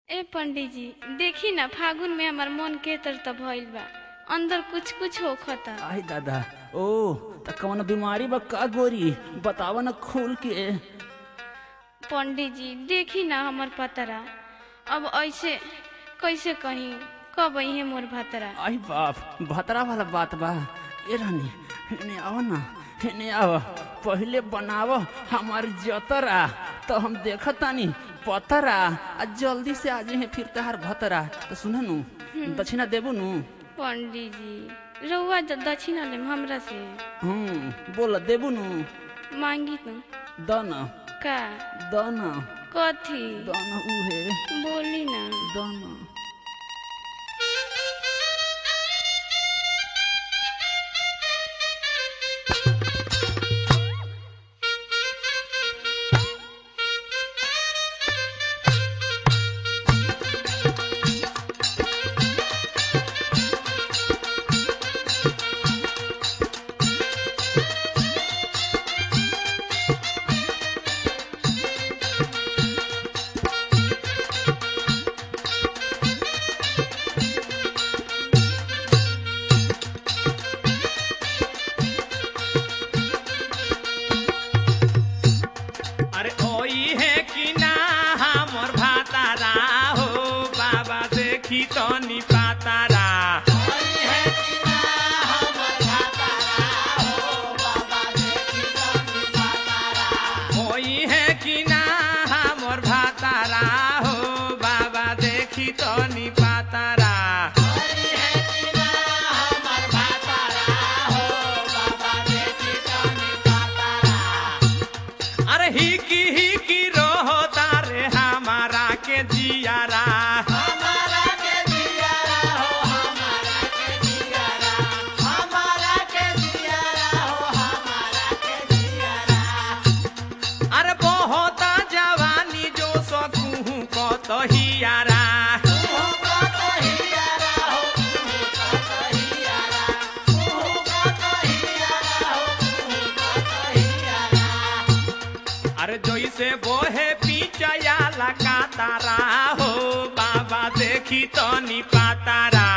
ए पंडित जी देखी ना फागुन में हमार मन के तर त भइल बा अंदर कुछ कुछ होखता आई दादा ओ त कौन बीमारी बा का गोरी बतावा न खोल के पंडित जी देखी ना हमर पतरा अब ऐसे कैसे कहीं कब है मोर भतरा आई बाप भतरा वाला बात बा ए रानी हेने आओ ना हेने आओ पहले बनाव हमार जतरा तो हम देखतानी पतरा आ जल्दी से आ जाए फिर तहार भतरा तो सुन नु दक्षिणा देबू नु पंडित जी रउआ ज- दक्षिणा लेम हमरा से हम्म बोल देबू नु मांगी तू द न का द न कथी द न उहे बोली ना द न अरे ओई है कि ना हमर भातारा हो बाबा देखी तो नी पातारा ओई है कि ना हमर भातारा हो बाबा देखी तो नी पातारा अरे ही की ही की रोहो तारे हमारा के जियारा अरे बहुत जवानी जो सकूँ को तो हियारा अरे जैसे बोहे पीछया लगा तारा हो बाबा देखी तो नी पातारा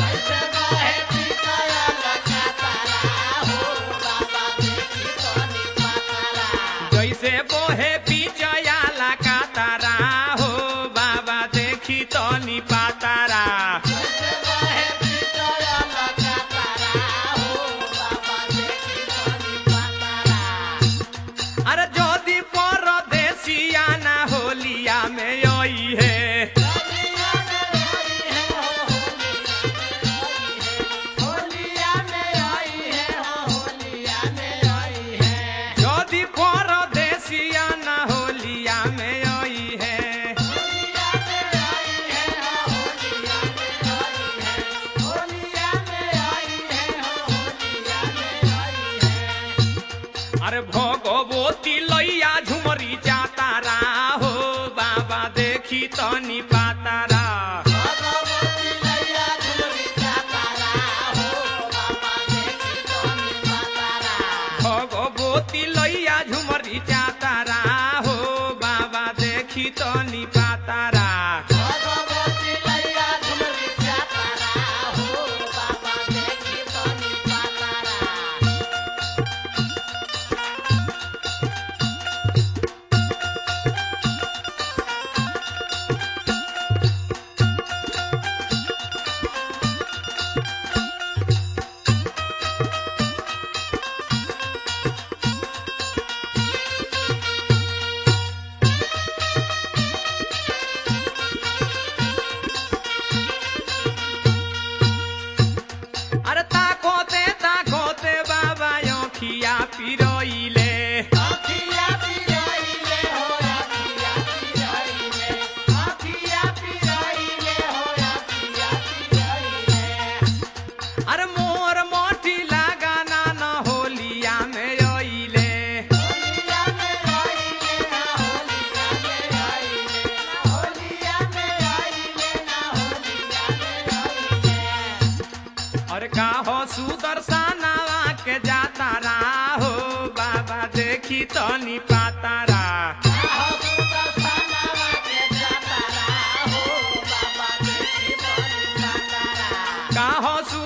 जैसे बोहे पीछया लगा तारा हो बाबा देखी तो नी पातारा अरे जोदी परदेसिया ना होलिया में आई है जोदी परदेसिया ना होलिया में आई है अरे भगवती लैया झुमरी जातारा हो बाबा देखी तनी पातारा भगवती लैया झुमरी जातारा हो बाबा देखी तनी पातारा अरे ताकोते ताकोते बाबा योखिया पिरोइले अरे मोर मोटी लगाना न होलिया में ओइले अरे का हो सुदर्शनवा के जातारा हो बाबा देखी तो नी पातारा Oh, काहो सु